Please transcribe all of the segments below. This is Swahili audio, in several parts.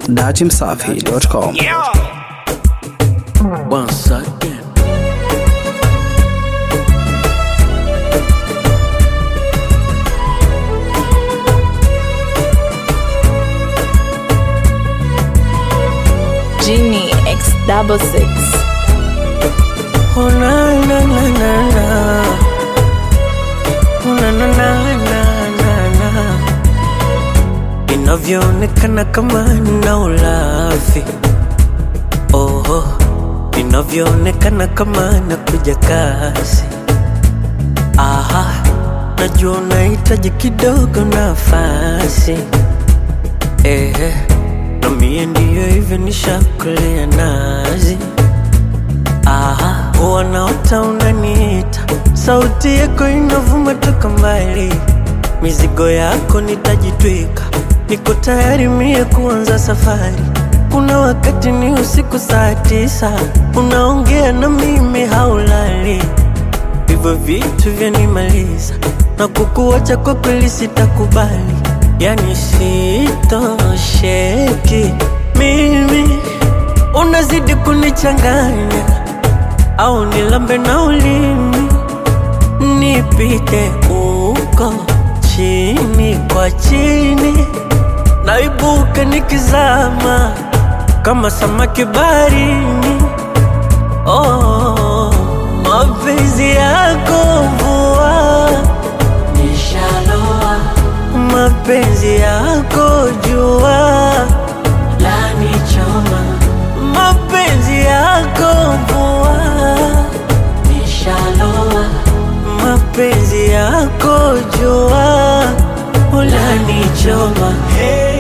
datimsafi.com. Once again. Genie X double six. Oh na na na na na. Oh na na na na na na. Inavyoonekana kama nina ulafi. Oho, inavyoonekana kama nakuja kasi. Aha, najua unahitaji kidogo nafasi. Ehe, na mie ndiyo hivyo nishakulea nazi. Aha, wanaota unaniita, sauti yako inavuma toka mbali, mizigo yako nitajitwika, niko tayari mie kuanza safari. Kuna wakati ni usiku saa tisa, unaongea na mimi haulali, hivyo vitu vyanimaliza na kukuacha kwa kweli sitakubali, yani sitosheki mimi, unazidi kunichanganya au nilambe na ulimi nipite uko chini kwa chini, naibuka nikizama kama samaki baharini. Oh, mapenzi yako mvua nishaloa, mapenzi yako jua lanichoma, mapenzi yako mvua nishaloa, mapenzi yako jua ulanichoma. Hey.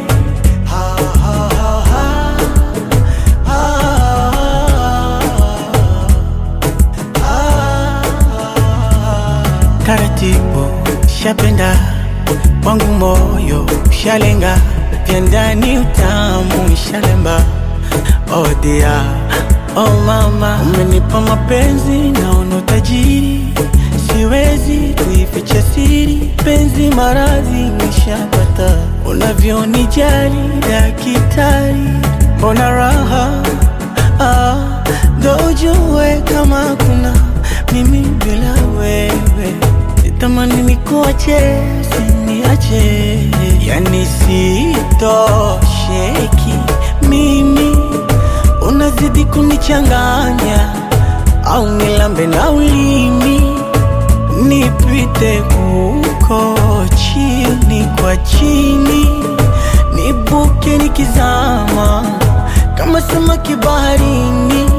taratibu shapenda wangu moyo shalenga vya ndani utamu shalemba oh dia oh mama umenipa mapenzi naona utajiri siwezi kuificha siri penzi maradhi nishapata unavyonijali dakitari mbona raha ah, ndo ujue kama kuna mimi bila wewe sitamani nikuache siniache yani sitosheki mimi unazidi kunichanganya au nilambe na ulimi nipite huko chini kwa chini nibuke nikizama kama samaki baharini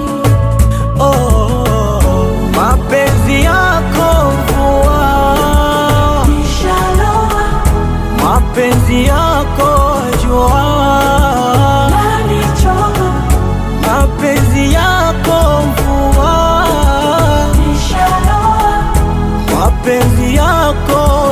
oh, mapenzi yako mvua mapenzi yako jua mapenzi yako mvua mapenzi yako